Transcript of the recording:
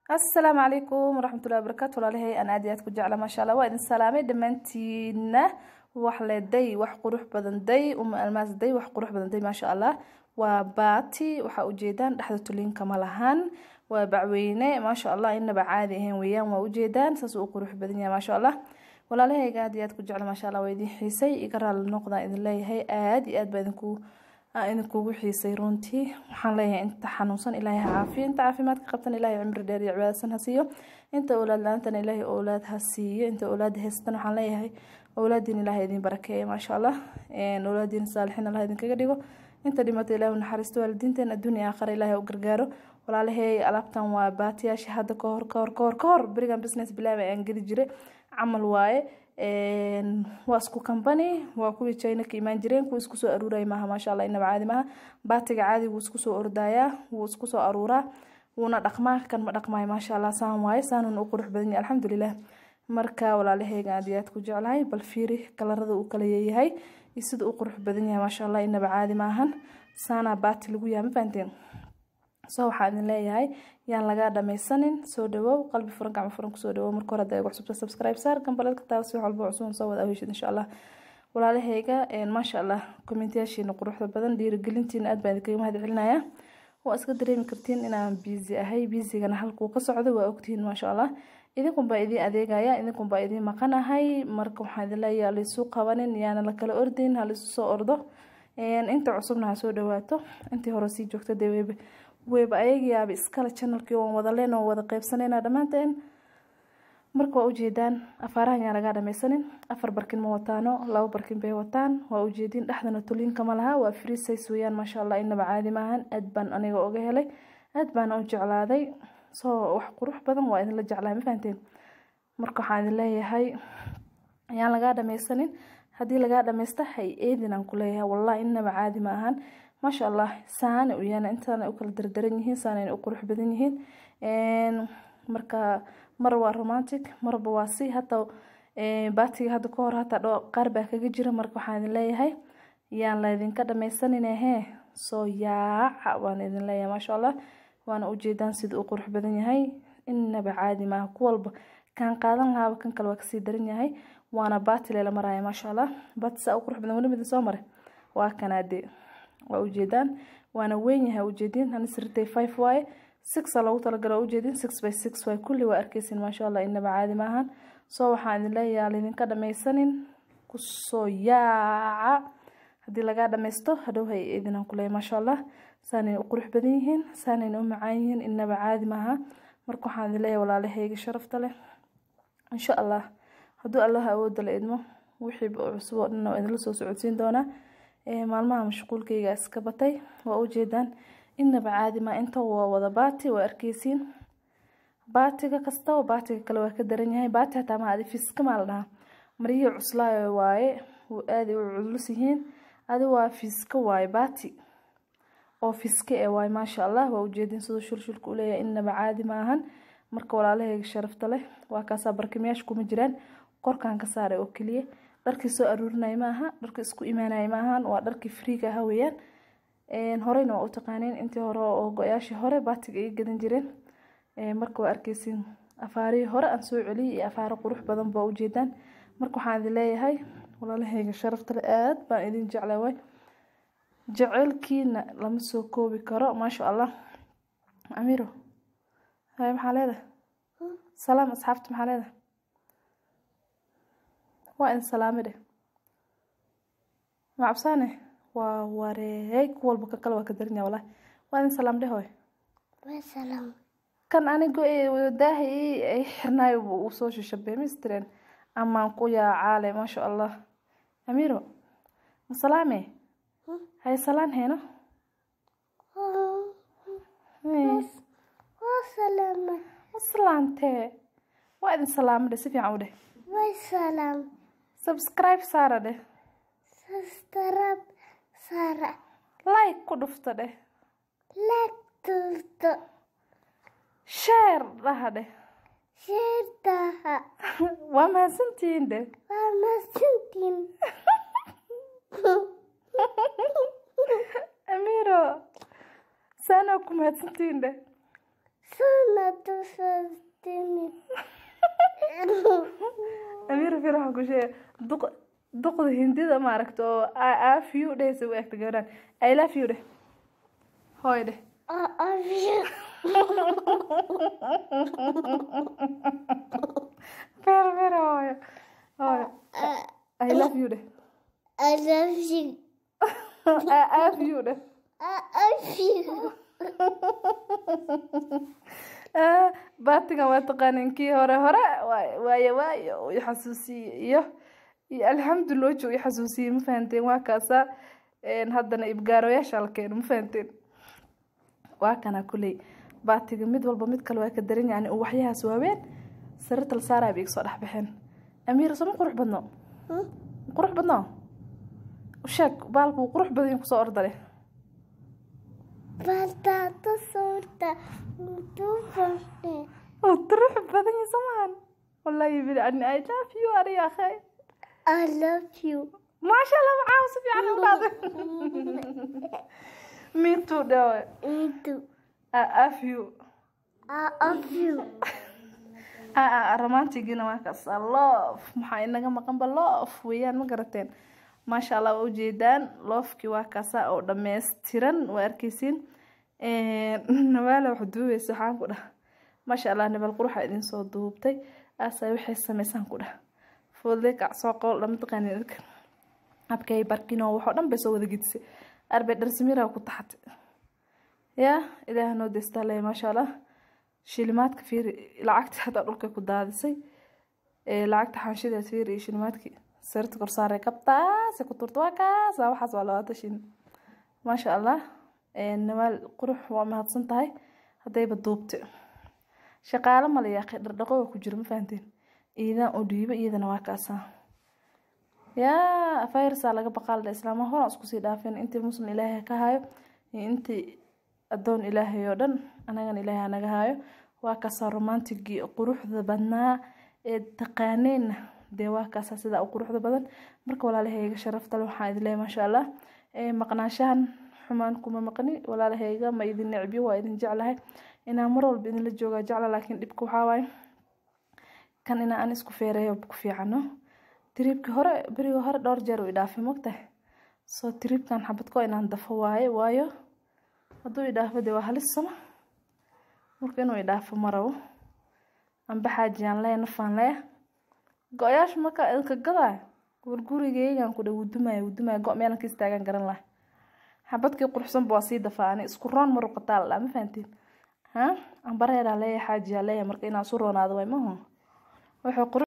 asalaamu calaykum waraxmatullahi wabarakaatu walaalahay aan aad iyo aad ku jecla maasha allah waa idin salaamay dhammaantiina wax le day wax qurux badan day uma almaas day wax qurux badan day maasha allah waa baati waxaa ujeedaan dhexda tuliinka ma lahan waa bacweyne maasha allah inaba caadi ahayn weeyaan waa ujeedaan saas u qurux badan yahay maasha allah walaalahayga aad iyo aad ku jecla maasha allah waa idin xiisay iga raali noqdaan idin leeyahay aad iyo aad baa idinku idinkugu xiisay runtii waxaan leeyahay inta xanuunsan ilaahay ha caafiyo inta caafimaadka qabtan ilaahay cimri dheer iyo cibaadasan ha siiyo inta owlaad la-aantana ilaahay owlaad ha siiyo inta owlaad haysatan waxaan leeyahay owlaadiin ilaahay idin barakeeya maasha allah owlaadiin saalixiin allah idinkaga dhigo inta dhimata ilaahay u naxariisto waalidiinteen adduunya aakhara ilaahay u gargaaro walaalahey alaabtan waa baatiyaasha hadda kahor kahor kahor kahor berigan business bilaaba aan geli jiray camal waaye waa isku company waa kuwii china ka imaan jireen kuwa isku soo aruuraya maaha maasha allah inaba caadi maaha baatiga caadi wuu isku soo ordayaa wuu isku soo aruuraa wuuna dhaqmaa kan ma dhaqmaayo maasha allah saan waaye saanuna u qurux badan yahay alxamdulilah marka walaalaheyga aad iyo aad ku jeclahay bal fiiri kalarada uu kala yeeyahay iyo sida u qurux badan yahay maasha allah inaba caadi maahan saanaa baati lagu yahay ma fahanteen soo waxaa idin leeyahay yaan lagaa dhamaysanin soo dhawow qalbi furan gacmo furan kusoo dhawow marka hore hadda igu cusubta subscribe saar gambaladka taaba si walba cusub soo wada awheshid insha allah walaalahayga maasha allah kommentayaashiina quruxda badan dhiirigelintiina aad baan idinkaga mahad celinayaa waa iska dareemi kartiin inaan busy ahay busigana halkuu ka socdo waa ogtihiin maasha allah idinkunbaa idiin adeegaya idinkunbaa idiin maqanahay marka waxaan idin leeyahay laisu qabanin yaana la kala ordin ha laisu soo ordo inta cusubna ha soo dhawaato intii hore sii joogta dee weyba weyba ayagayaaba iskale channelkii waan wada leen oo wada qeybsanayna dhammaanteen marka waa ujeedaan afaarahan yaan lagaa dhamaysanin afar barkin ma wataano laba barkin bay wataan waa ujeedin dhexdana tuliinka ma laha waa free size weeyaan maasha allah inaba caadi maahan aad baan aniga oga helay aad baana u jeclaaday soo wax qurux badan waa idinla jeclahay ma fahanteen marka waxaan idin leeyahay yaan lagaa dhamaysanin haddii lagaa dhamaysta hay eedin aan ku leeyahay wallahi inaba caadi ma ahan maasha allah saana u yaana intaana u kala dardaran yihiin saanayna u qurux badan yihiin marka mar waa romantic marba waa si hataa baatiga hadda kahor hataa qaar baa kaga jira marka waxaan idin leeyahay yaan laydinka dhamaysaninahee soo yaaca waan idin leeyahay maasha allah waana ujeedaan sida uu qurux badan yahay inaba caadi maaha ku walba kaan qaadan lahaaba kan kale waa kasii daran yahay waana baati leela maraya maasha allah baati saa u qurux badan weli midin soo mare waa kanaadee waa ujeedaan waana weyn yahay ujeedin hanisritay five waaye sixa loogu talagala waa ujeedin six by six waaye kulli waa arkeysin maasha allah inaba caadi maahan soo waxaan idin leeyahay laydinka dhamaysanin kusoo yaaca haddii lagaa dhamaysto hadhow hay idinaan ku leeyahay maasha allah saanayna u qurux badan yihiin saanayna u macaan yihiin inaba caadi maaha marka waxaan idin leeyahay walaalahayga sharafta leh insha allah hadduu allaha awoodda la idmo wixiiba cusub oo dhan waa idinla soo socodsiin doonaa maalmaha mashquulkayga iska batay waa ujeedaan inaba caadi maa inta waa wada baati waa arkeysiin baatiga kastaba baatiga kale waa ka daran yahay baati hataa ma adi fiska maa la dhahaa maryihii cuslaayo waaye aaday u culus yihiin adi waa fiska waaye baati oo fiske ee waaye maasha allah waa ujeedin siduu shulshulka uleeyahay inaba caadi ma ahan marka walaalahayga sharafta leh waa kaasaa barkimayaasha kuma jiraan korkaan ka saaray oo keliya dharkii soo aruurinaya maaha dharkii isku imaanaya maahan waa dharkii friiga aha weeyaan horeyna waa u taqaaneen intii hore oo go-yaashii hore baatiga iga gadan jireen marka waa arkeysiin afaarihii hore aan soo celiyay iyo afaaro qurux badan baa ujeedaan marka waxaan idin leeyahay walaalahayga sharaftale aad baan idin jeclay way jaceylkiina lama soo koobi karo maasha allah amiro hay maxaa leedahay salaam asxaabta maxaa leedahay waa in salaame dheh macabsaane waa wareeg ku walba ka kale waa ka darinyaa walahi waa in salaam dheh hoy kan anigo daaha ay xirnaayo uu soo shishabee mistreen amaan ku yaacaale maasha allah amiro ma salaame hay salaan heeno salaantee waa idin salaame dheh si fiican u dheh subscribe saara dheh subscribe saara like ku dhufta dheh like dhufto share dhaha dheh sheertaha waa mahadsantihiin dheh waa masintiin amiro saanaa ku mahadsantihiin dheh suna tusada fir waxaan ku sheegay duq duqda hindida maaragta oo i love you dhehaysa u egta gabadhan i love you dheh hooy dheh I love you. fer fer hooyo hooyo i love you dheh I love you. i love you dheh I love you. Ah, baatigan waa taqaanin kii hore hore waay- waayo waayo uu i xasuusiyey iyo iyo alxamdulillah wajhu i xasuusiyey ma fahanteen waa kaasa een, haddana ibgaaroyaasha la keeno ma fahanteen waa kana kuley baatiga mid walba mid kale waa ka daran yani uu waxyahaas waaween sariirta la saaraya bay iga soo dhex baxeen amiir soo ma qurux badno Hmm? Ma qurux badno usheeg baalku wuu qurux badan yahay kusoo ordale Batata sorta. Tufane. wuu qurux badan yahay somahan wallahi bil ani i love you ani ya akhay I love you. maasha allah macaa si fiican u dhaaday me too dhawe Me too. i love you I love you. romantigina waa kaas loof maxaa inaga maqanba loof weeyaan ma garateen maasha allah waa ujeedaan loofkii waa kaasa oo dhammaystiran waa arkeysiin nabaala wax duubeysa waxaan ku dhah maasha allah nabal quruxa idin soo duubtay aasa waxay sameysaan ku dhah foodle kacsoo qool dhama taqaanin idinka abkay barkino waxoo dhan bay soo wada gedisay arbay dharsimira ku taxatay yaa ilaah noo deystaa leh maasha allah shilimaadka fiiri lacagta hataa dhulka ku daadisay ee lacagta xanshideed fiiri iyo shilimaadkii sarta korsaaray kabtaase ku turta waa kaas waa waxaas waa labaatan shilin maasha allah namaal qurux waa mahadsan tahay haddayba duubte shaqaalo mala yaaqay dhardhaqo waa ku jiro ma fahanteen iidaan oo dhiibo iyadana waa kaasaa yaa fayrsaa laga baqaalda islaama horan isku sii dhaafeen intii muslim ilaahay ka hayo iyo intii addoon ilaahay oo dhan anagana ilaahay anaga hayo waa kaasaa romantigii quruxda badnaa ee taqaaneenna dee waa kaasaa sidaa u quruxda badan marka walaalahayga sharaftale waxaan idin leeyahay maasha allah maqnaashahan xumaan kuma maqni walaalahayga ma idin necbiyo waa idin jeclahay inaan mar walba idinla joogaa jecla laakiin dhibka waxaa waaye kan inaa aan isku feereeyo ku fiicano tiriibkii hore berigii hore dhowr jeer uu idhaafay mogtahay soo tiriibkan xabadko inaan dafo waaye waayo hadduu idhaafo dee waa halis sama marka inuu idhaafo ma rabo amba xaajiyaan leeya nafaan leeya go-yaasha marka idinka gadaayo gurigeygan ku dha wudumaya wudumaya go meelan ka istaagan garan lahay xabadkii quruxsanba waa sii dafaa ani isku roon ma ruqataa la ma fahantiin ha ambareeraa leeya xaajiyaa leeya marka inaan su roonaado way mahu wuxuu qurux